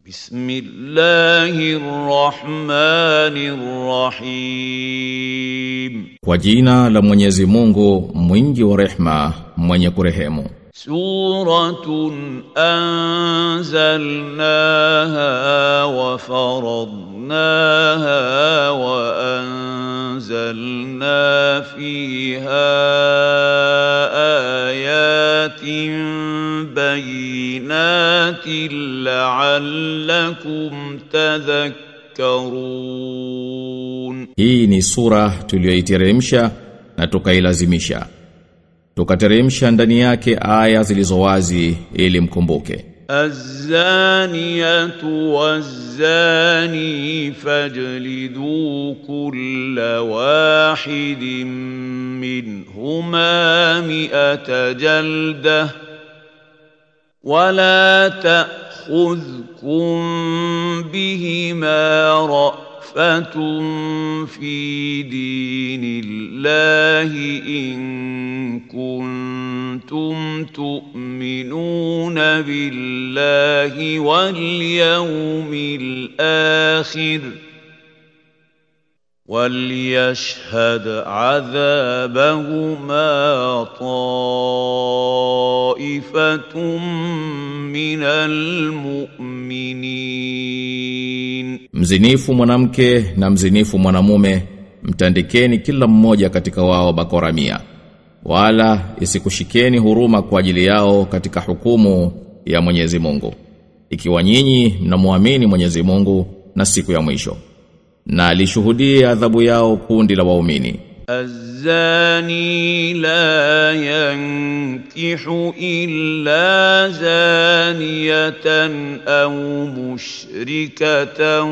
بسم الله الرحمن الرحيم Kwa jina la Mwenyezi Mungu mwingi wa rehma mwenye kurehemu سورة أنزلناها وفرضناها وأنزلنا فيها آيات بينات لعلكم تذكرون Hii ni sura tuliyoiteremsha na tukailazimisha Tukateremsha ndani yake aya zilizowazi ili mkumbuke الزانية والزاني فاجلدوا كل واحد منهما مئة جلدة ولا تأخذكم بهما رأفة في دين الله إن كنتم تؤمنون بالله واليوم الآخر وليشهد عذابهما طائفة من المؤمنين Mzinifu mwanamke na mzinifu mwanamume mtandikeni kila mmoja katika wao bakora mia wala isikushikeni huruma kwa ajili yao katika hukumu ya Mwenyezi Mungu ikiwa nyinyi mnamwamini Mwenyezi Mungu na siku ya mwisho na alishuhudie adhabu yao kundi la waumini الزاني لا ينكح إلا زانية أو مشركة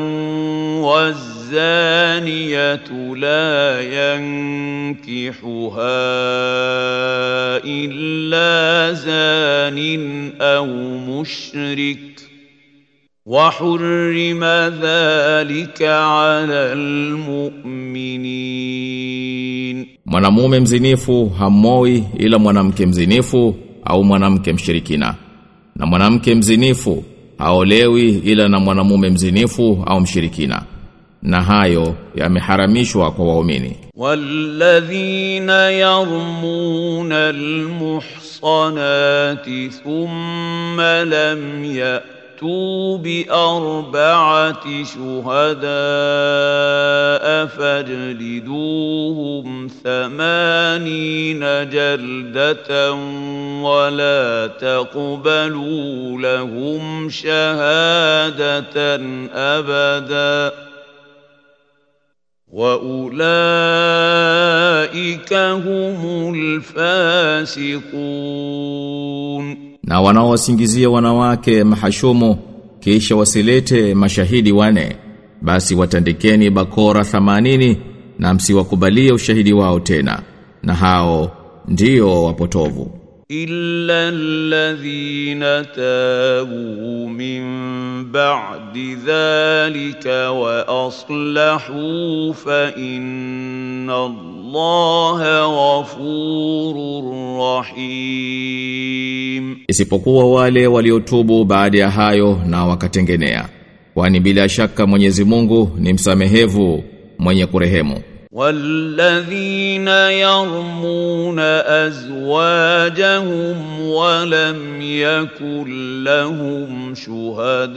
والزانية لا ينكحها إلا زان أو مشرك وحرم ذلك على المؤمنين Mwanamume mzinifu hamoi ila mwanamke mzinifu au mwanamke mshirikina. Na mwanamke mzinifu haolewi ila na mwanamume mzinifu au mshirikina. Na hayo yameharamishwa kwa waumini. والذين يرمون المحصنات ثم لم يأتوا بأربعة شهداء فاجلدوهم ثمانين جلدة ولا تقبلوا لهم شهادة أبداً واولئك هم الفاسقون Na wanaowasingizia wanawake mahashumu kisha wasilete mashahidi wane basi watandikeni bakora 80 na msiwakubalie ushahidi wao tena na hao ndio wapotovu الا الذين تابوا من بعد ذلك واصلحوا فان الله غفور رحيم isipokuwa wale waliotubu baada ya hayo na wakatengenea kwani bila shaka Mwenyezi Mungu ni msamehevu mwenye kurehemu والذين يرمون ازواجهم ولم يكن لهم شهداء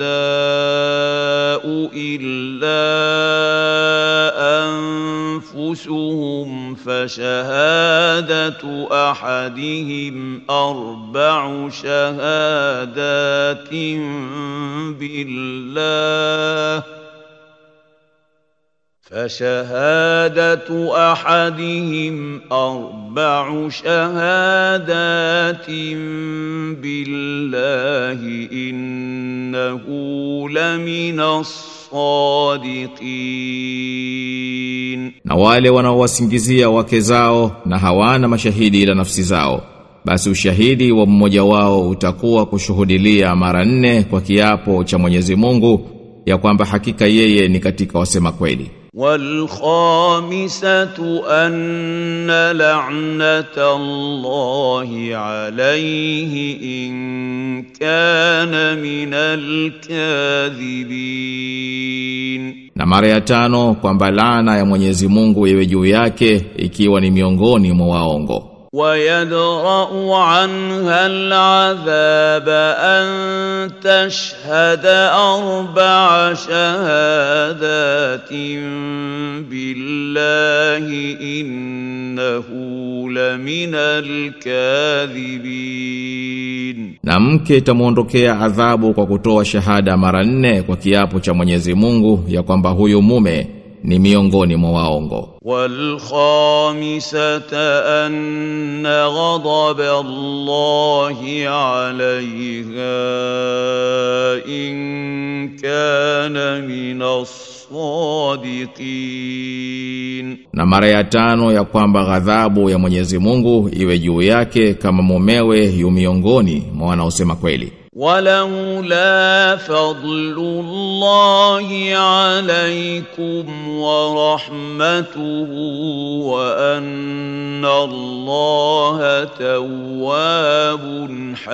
الا انفسهم فشهاده احدهم اربع شهادات بالله فشهادة أحدهم أربع شهادات بالله إنه لمن الصادقين na wale wanaowasingizia wake zao na hawana mashahidi ila nafsi zao basi ushahidi wa mmoja wao utakuwa kushuhudilia mara nne kwa kiapo cha Mwenyezi Mungu ya kwamba hakika yeye ni katika wasema kweli والخامسة أن لعنة الله عليه إن كان من الكاذبين Na mara ya tano kwamba laana ya Mwenyezi Mungu iwe juu yake ikiwa ni miongoni mwa waongo. ويدرأ عنها العذاب أن تشهد أربع شهادات بالله إنه لمن الكاذبين Na mke itamuondokea adhabu kwa kutoa shahada mara nne kwa kiapo cha Mwenyezi Mungu ya kwamba huyu mume ni miongoni mwa waongo. والخامسة أن غضب الله عليها إن كان من الصادقين Na mara ya tano ya kwamba ghadhabu ya Mwenyezi Mungu iwe juu yake kama mumewe yu miongoni mwa wanaosema kweli. ولولا فضل الله عليكم ورحمته وأن الله تواب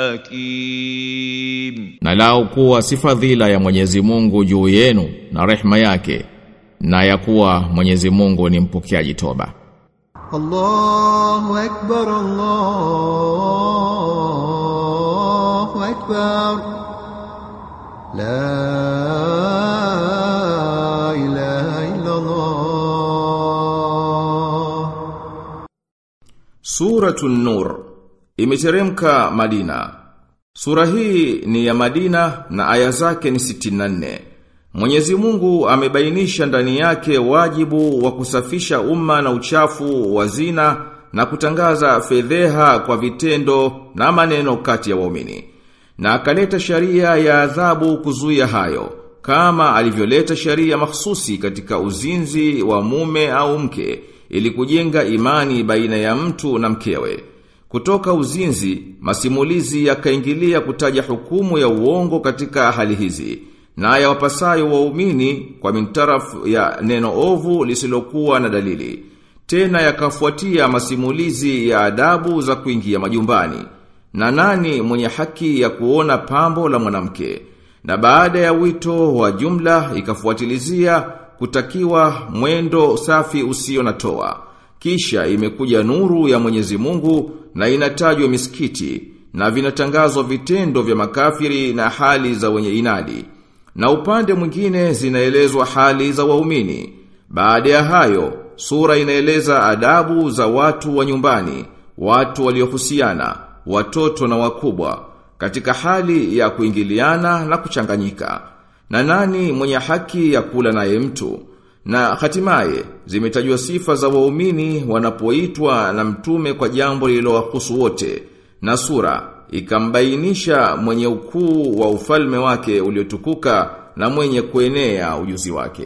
حكيم Na lao kuwa si fadhila ya Mwenyezi Mungu juu yenu na rehma yake na ya kuwa Mwenyezi Mungu ni mpokeaji toba. الله أكبر الله أكبر لا إله إلا الله Suratun Nur imeteremka Madina. Sura hii ni ya Madina na aya zake ni 64. Mwenyezi Mungu amebainisha ndani yake wajibu wa kusafisha umma na uchafu wa zina na kutangaza fedheha kwa vitendo na maneno kati ya waumini. Na akaleta sharia ya adhabu kuzuia hayo kama alivyoleta sharia mahsusi katika uzinzi wa mume au mke ili kujenga imani baina ya mtu na mkewe. Kutoka uzinzi, masimulizi yakaingilia kutaja hukumu ya uongo katika hali hizi, na ya wapasayo waumini kwa mintarafu ya neno ovu lisilokuwa na dalili. Tena yakafuatia masimulizi ya adabu za kuingia majumbani. Na nani mwenye haki ya kuona pambo la mwanamke? Na baada ya wito wa jumla ikafuatilizia kutakiwa mwendo safi usio na toa. Kisha imekuja nuru ya Mwenyezi Mungu na inatajwa misikiti na vinatangazwa vitendo vya makafiri na hali za wenye inadi. Na upande mwingine zinaelezwa hali za waumini. Baada ya hayo, sura inaeleza adabu za watu wa nyumbani, watu waliohusiana, watoto na wakubwa, katika hali ya kuingiliana na kuchanganyika. Na nani mwenye haki ya kula naye mtu? Na hatimaye zimetajwa sifa za waumini wanapoitwa na mtume kwa jambo lililowahusu wote. Na sura ikambainisha mwenye ukuu wa ufalme wake uliotukuka na mwenye kuenea ujuzi wake.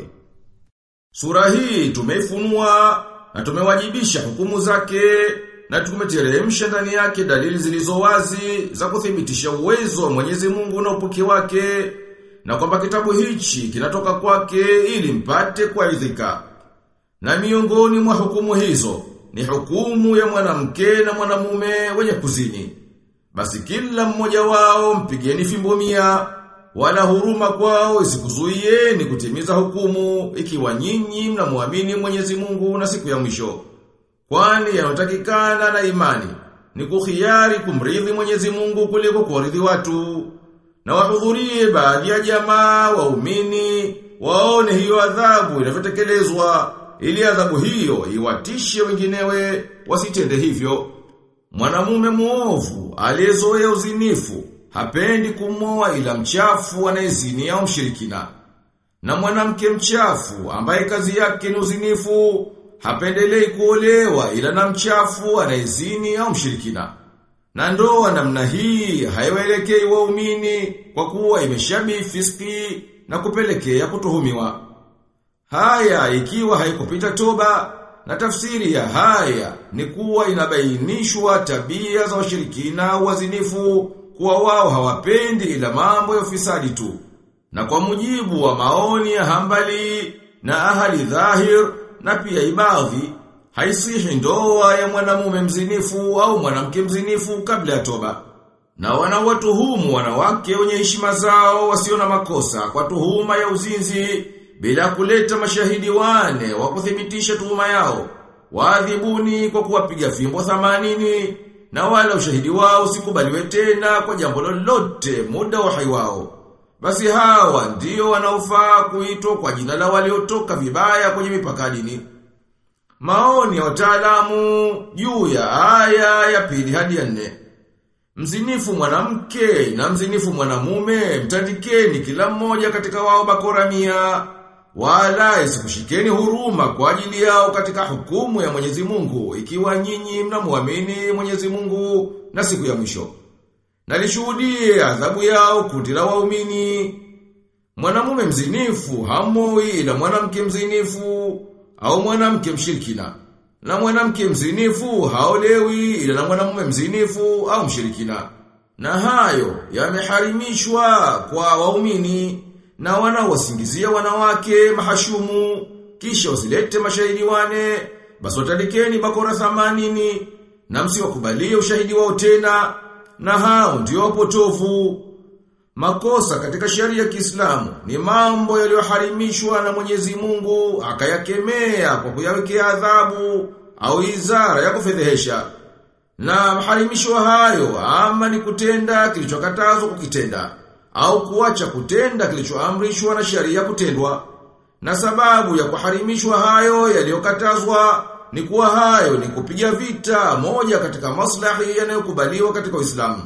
Sura hii tumeifunua na tumewajibisha hukumu zake na tumeteremsha ndani yake dalili zilizo wazi za kuthibitisha uwezo wa Mwenyezi Mungu na upuki wake na kwamba kitabu hichi kinatoka kwake ili mpate kuaridhika. Na miongoni mwa hukumu hizo ni hukumu ya mwanamke na mwanamume wenye kuzini. Basi kila mmoja wao mpigeni fimbo mia wala huruma kwao isikuzuieni kutimiza hukumu ikiwa nyinyi mnamwamini Mwenyezi Mungu na siku ya mwisho. Kwani yanotakikana na imani ni kuhiari kumridhi Mwenyezi Mungu kuliko kuwaridhi watu. Na wahudhurie baadhi ya jamaa waumini waone hiyo adhabu inavyotekelezwa ili adhabu hiyo iwatishe wenginewe wasitende hivyo. Mwanamume muovu aliyezoea uzinifu hapendi kumoa ila mchafu anayezini au mshirikina. Na mwanamke mchafu ambaye kazi yake ni uzinifu hapendelei kuolewa ila na mchafu anayezini au mshirikina. Na ndoa namna hii haiwaelekei waumini kwa kuwa imeshabi fiski na kupelekea kutuhumiwa. Haya ikiwa haikupita toba na tafsiri ya haya ni kuwa inabainishwa tabia za washirikina au wazinifu kuwa wao hawapendi ila mambo ya ufisadi tu. Na kwa mujibu wa maoni ya hambali, na ahali dhahir na pia ibadhi haisihi ndoa ya mwanamume mzinifu au mwanamke mzinifu kabla ya toba. Na wanawatuhumu wanawake wenye heshima zao wasio na makosa kwa tuhuma ya uzinzi bila kuleta mashahidi wane wa kuthibitisha tuhuma yao. Waadhibuni kwa kuwapiga fimbo 80 na wala ushahidi wao usikubaliwe tena kwa jambo lolote muda wa hai wao. Basi hawa ndio wanaofaa kuitwa kwa jina la waliotoka vibaya kwenye mipaka dini. Maoni ya wataalamu juu ya aya ya pili hadi ya nne. Mzinifu mwanamke na mzinifu mwanamume mtandikeni kila mmoja katika wao bakora mia wala isikushikeni huruma kwa ajili yao katika hukumu ya Mwenyezi Mungu ikiwa nyinyi mnamwamini Mwenyezi Mungu na siku ya mwisho. Na lishuhudie adhabu yao kundi la waumini. Mwanamume mzinifu hamoi ila mwanamke mzinifu au mwanamke mshirikina. Na mwanamke mzinifu haolewi ila na mwanamume mzinifu au mshirikina. Na hayo yameharimishwa kwa waumini na wanaowasingizia wanawake mahashumu kisha wasilete mashahidi wane basi watandikeni bakora 80 na msiwakubalie ushahidi wao tena na hao ndio wapotofu Makosa katika sheria ya Kiislamu ni mambo yaliyoharimishwa na Mwenyezi Mungu akayakemea kwa kuyawekea adhabu au izara ya kufedhehesha. Na maharimisho hayo ama ni kutenda kilichokatazwa kukitenda au kuacha kutenda kilichoamrishwa na sheria kutendwa. Na sababu ya kuharimishwa hayo yaliyokatazwa ni kuwa hayo ni kupiga vita moja katika maslahi yanayokubaliwa katika Uislamu.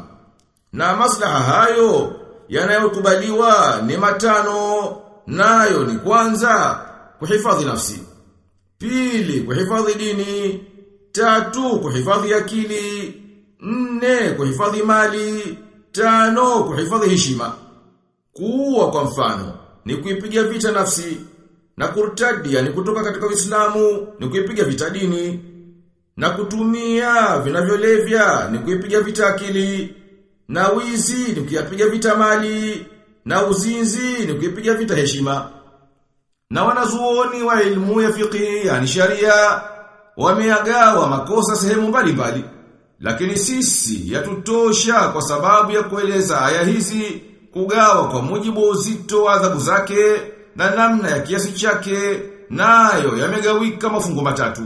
Na maslaha hayo yanayokubaliwa ni matano nayo ni kwanza kuhifadhi nafsi. Pili kuhifadhi dini, tatu kuhifadhi akili, nne kuhifadhi mali, tano kuhifadhi heshima. Kuua kwa mfano ni kuipiga vita nafsi na kurtadi yani kutoka katika Uislamu ni kuipiga vita dini na kutumia vinavyolevya ni kuipiga vita akili na wizi ni kuyapiga vita mali na uzinzi ni kuipiga vita heshima na wanazuoni wa ilmu ya fiqh yani sharia wameagawa makosa sehemu mbalimbali lakini sisi yatutosha kwa sababu ya kueleza aya hizi kugawa kwa mujibu wa uzito wa adhabu zake na namna ya kiasi chake nayo yamegawika mafungo matatu.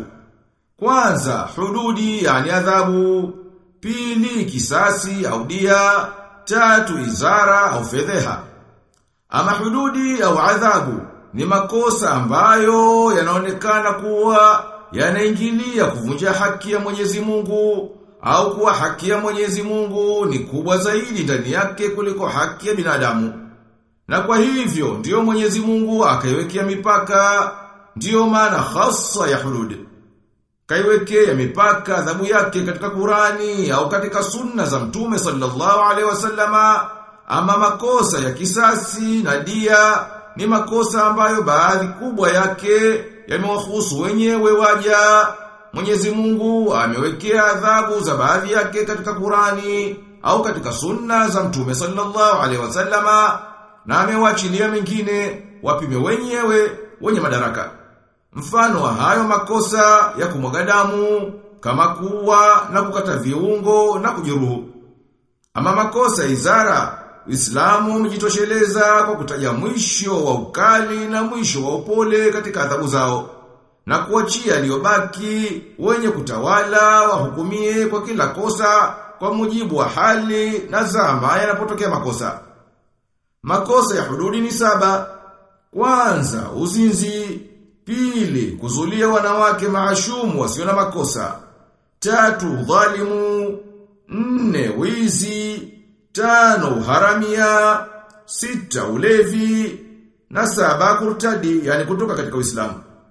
Kwanza hududi yani adhabu, pili kisasi au dia, tatu izara au fedheha. Ama hududi au adhabu ni makosa ambayo yanaonekana kuwa yanaingilia kuvunja haki ya Mwenyezi Mungu au kuwa haki ya Mwenyezi Mungu ni kubwa zaidi ndani yake kuliko haki ya binadamu. Na kwa hivyo ndiyo Mwenyezi Mungu akaiwekea mipaka, ndiyo maana hasa ya hudud. Kaiwekea mipaka adhabu yake katika Qurani au katika sunna za Mtume sallallahu alaihi wasallama ama makosa ya kisasi na dia ni makosa ambayo baadhi kubwa yake yamewahusu wenyewe waja. Mwenyezi Mungu amewekea adhabu za baadhi yake katika Qurani au katika sunna za Mtume sallallahu alaihi wasallama na amewachilia mengine wapime wenyewe wenye madaraka. Mfano wa hayo makosa ya kumwaga damu kama kuwa na kukata viungo na kujeruhu. Ama makosa izara, Uislamu umejitosheleza kwa kutaja mwisho wa ukali na mwisho wa upole katika adhabu zao na kuachia aliyobaki wenye kutawala wahukumie kwa kila kosa kwa mujibu wa hali na zama yanapotokea makosa. Makosa ya hududi ni saba. Kwanza, uzinzi. Pili, kuzulia wanawake maashumu wasio na makosa. Tatu, dhalimu. Nne, wizi. Tano, uharamia. Sita, ulevi. Na saba, kurtadi, yani kutoka katika Uislamu.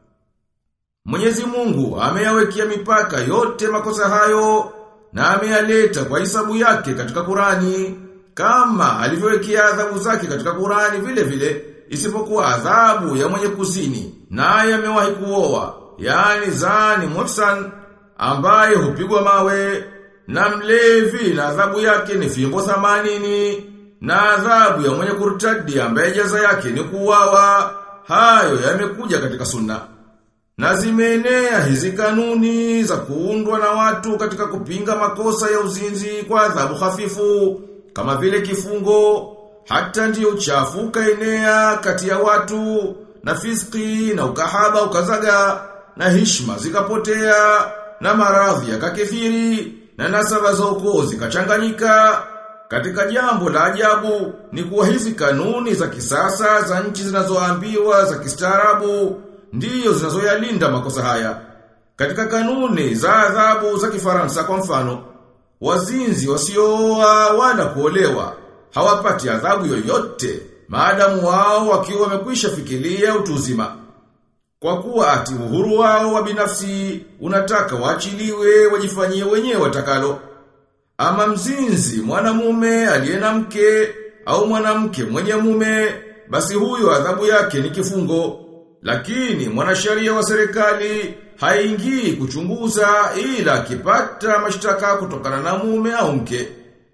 Mwenyezi Mungu ameyawekea mipaka yote makosa hayo na ameyaleta kwa hisabu yake katika Qurani kama alivyowekea adhabu zake katika Qurani vile vile isipokuwa adhabu ya mwenye kuzini naye amewahi kuoa yani zani mutsan ambaye hupigwa mawe na mlevi na adhabu yake ni fimbo 80 na adhabu ya mwenye kurtadi ambaye jaza yake ni kuuawa hayo yamekuja katika sunna. Na zimeenea hizi kanuni za kuundwa na watu katika kupinga makosa ya uzinzi kwa adhabu hafifu, kama vile kifungo, hata ndiyo uchafu ukaenea kati ya watu, na fiski na ukahaba ukazaga, na hishma zikapotea, na maradhi yakakithiri, na nasaba za ukoo zikachanganyika. Katika jambo la ajabu ni kuwa hizi kanuni za kisasa za nchi zinazoambiwa za kistaarabu ndiyo zinazoyalinda makosa haya. Katika kanuni za adhabu za kifaransa kwa mfano, wazinzi wasiooa wala kuolewa hawapati adhabu yoyote maadamu wao wakiwa wamekwisha fikiria utu uzima. Kwa kuwa ati uhuru wao wa binafsi unataka waachiliwe wajifanyie wenyewe watakalo. Ama mzinzi mwanamume aliye na mke au mwanamke mwenye mume basi huyo adhabu yake ni kifungo. Lakini mwanasheria wa serikali haingii kuchunguza ila akipata mashtaka kutokana na mume au mke.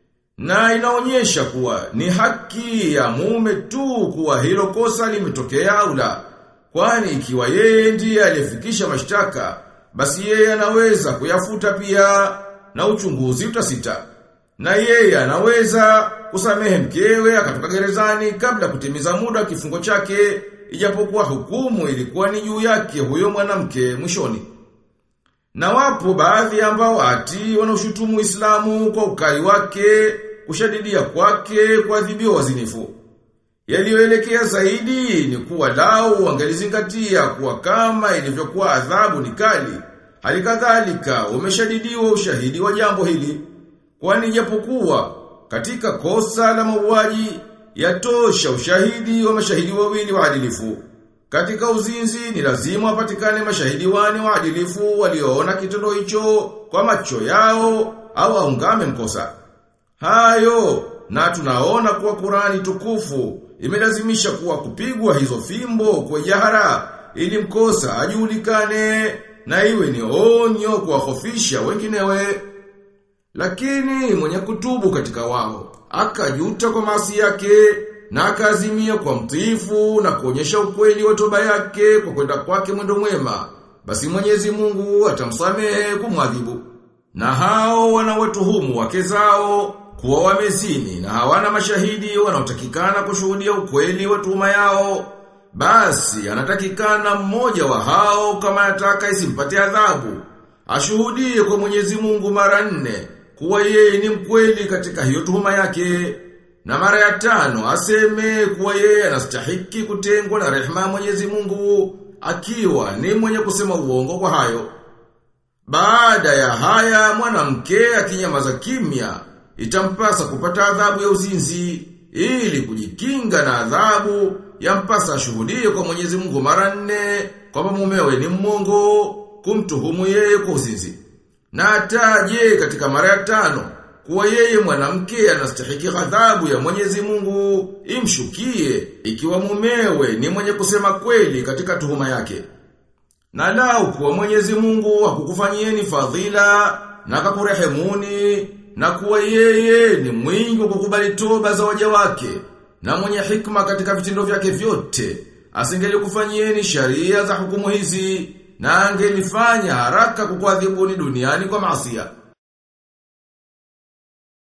Na inaonyesha kuwa ni haki ya mume tu kuwa hilo kosa limetokea au la. Kwani ikiwa yeye ndiye aliyefikisha mashtaka, basi yeye anaweza kuyafuta pia na uchunguzi utasita. Na yeye anaweza kusamehe mkewe akatoka gerezani kabla kutimiza muda wa kifungo chake, ijapokuwa hukumu ilikuwa ni juu yake huyo mwanamke mwishoni. Na wapo baadhi ambao ati wanaushutumu Uislamu kwa ukali wake, kushadidia kwake, kuadhibiwa wazinifu. Yaliyoelekea zaidi ni kuwa lau wangelizingatia kuwa kama ilivyokuwa adhabu ni kali, halikadhalika umeshadidiwa ushahidi wa jambo hili. Kwani japokuwa katika kosa la mauaji yatosha ushahidi wa mashahidi wawili waadilifu. Katika uzinzi ni lazima wapatikane mashahidi wane waadilifu walioona kitendo hicho kwa macho yao au aungame mkosa. Hayo na tunaona kuwa Qurani tukufu imelazimisha kuwa kupigwa hizo fimbo kwa jahara ili mkosa ajulikane na iwe ni onyo kuwahofisha wenginewe. Lakini mwenye kutubu katika wao akajuta kwa maasi yake na akaazimia kwa mtiifu na kuonyesha ukweli wa toba yake kwa kwenda kwake mwendo mwema basi Mwenyezi Mungu atamsamehe kumwadhibu. Na hao wanawatuhumu wake zao kuwa wamezini na hawana mashahidi wanaotakikana kushuhudia ukweli wa tuhuma yao. Basi anatakikana mmoja wa hao kama anataka isimpate adhabu. Ashuhudie kwa Mwenyezi Mungu mara nne kuwa yeye ni mkweli katika hiyo tuhuma yake. Na mara ya tano aseme kuwa yeye anastahiki kutengwa na rehema ya Mwenyezi Mungu akiwa ni mwenye kusema uongo kwa hayo. Baada ya haya mwanamke akinyamaza kimya itampasa kupata adhabu ya uzinzi ili kujikinga na adhabu yampasa ashuhudie kwa Mwenyezi Mungu mara nne kwamba mumewe ni mmongo kumtuhumu yeye kwa uzinzi. Na ataje katika mara ya tano kuwa yeye mwanamke anastahiki adhabu ya Mwenyezi Mungu imshukie ikiwa mumewe ni mwenye kusema kweli katika tuhuma yake. Na lau kuwa Mwenyezi Mungu hakukufanyieni fadhila na akakurehemuni na kuwa yeye ni mwingi wa kukubali toba za waja wake na mwenye hikma katika vitendo vyake vyote asingelikufanyieni sharia za hukumu hizi na angelifanya haraka kukuadhibuni duniani kwa maasiya